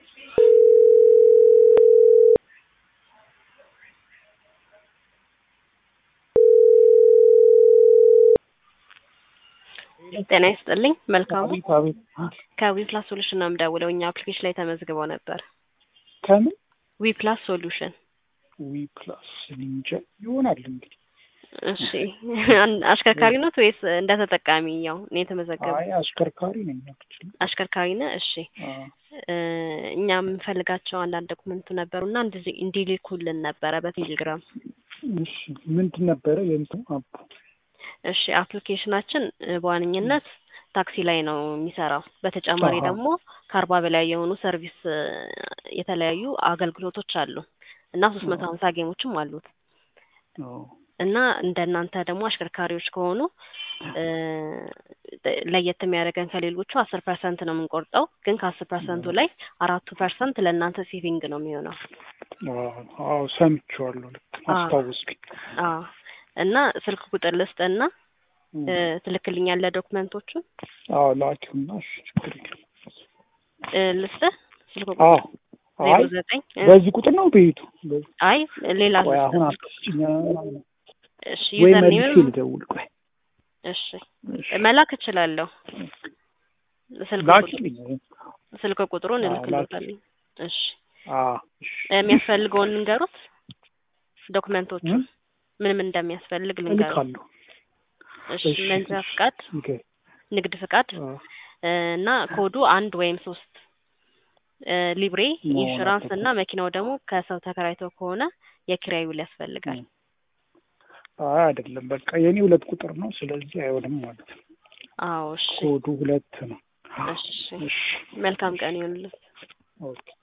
ጤና ይስጥልኝ። መልካሙ አቤት አቤት። ከዊፕላስ ሶሉሽን ነው የምደውለው። እኛ አፕሊኬሽን ላይ ተመዝግበው ነበር። ከምን ዊፕላስ ሶሉሽን። ዊ ፕላስ እንጃ ይሆናል እንግዲህ። እሺ አን- አሽከርካሪ ኖት ወይስ እንደ ተጠቃሚ? ያው እኔ የተመዘገበ አይ አሽከርካሪ ነኝ አክቹሊ። አሽከርካሪ ነህ? እሺ እ እኛ የምንፈልጋቸው አንዳንድ ዶክመንቱ ነበሩና እንዲህ እንዲልኩልን ነበረ በቴሌግራም። እሺ ምንድን ነበረ የእንትኑ አቡ? እሺ አፕሊኬሽናችን እ በዋነኝነት ታክሲ ላይ ነው የሚሰራው። በተጨማሪ አሃ። ደግሞ ከአርባ በላይ የሆኑ ሰርቪስ እ የተለያዩ አገልግሎቶች አሉ እና ሶስት መቶ ሀምሳ ጌሞችም አሉት አዎ። እና እንደ እናንተ ደግሞ አሽከርካሪዎች ከሆኑ እ ለየት የሚያደርገን ከሌሎቹ አስር ፐርሰንት ነው የምንቆርጠው። ግን ከአስር ፐርሰንቱ ላይ አራቱ ፐርሰንት ለእናንተ ሴቪንግ ነው የሚሆነው። አዎ አዎ ሰምቼዋለሁ። ልክ አዎ። አስታወስኩኝ። አዎ እና ስልክ ቁጥር ልስጥና እ ትልክልኛለህ ዶክመንቶቹን አዎ ላኪውና እሺ ችግር የለም። እ ልስጥህ ስልክ አዎ ቁጥር ዜሮ አይ ዘጠኝ እ በዚህ ቁጥር ነው ቤቱ። በዚህ- አይ ሌላ ቆይ ልስጥህ አሁን ስልክ አትስጭኝ። እሺ ወይ ዩዘር መልሼ ኔምም ልደውል። ቆይ እሺ እሺ መላክ እችላለሁ። ስልክ ቁጥር ላኪልኝ። ስልክ ቁጥሩን አዎ እልክልዎታለሁ። እሺ አዎ እሺ የሚያስፈልገውን ልንገሩት ዶክመንቶቹ እ? ምን ምን እንደሚያስፈልግ ልንገሩት። እልካለሁ። እሺ እሺ መንጃ እሺ ፍቃድ፣ ኦኬ ንግድ ፍቃድ አዎ እ እና ኮዱ አንድ ወይም ሶስት እ ሊብሬ፣ መሆን ኢንሹራንስ አለበት። እና መኪናው ደግሞ ከሰው ተከራይቶ ከሆነ የኪራይ ውል ያስፈልጋል። አይ አይደለም፣ በቃ የኔ ሁለት ቁጥር ነው። ስለዚህ አይሆንም ማለት ነው። አዎ እሺ ኮዱ ሁለት ነው። እሺ እሺ መልካም ቀን ይሁንልህ። ኦኬ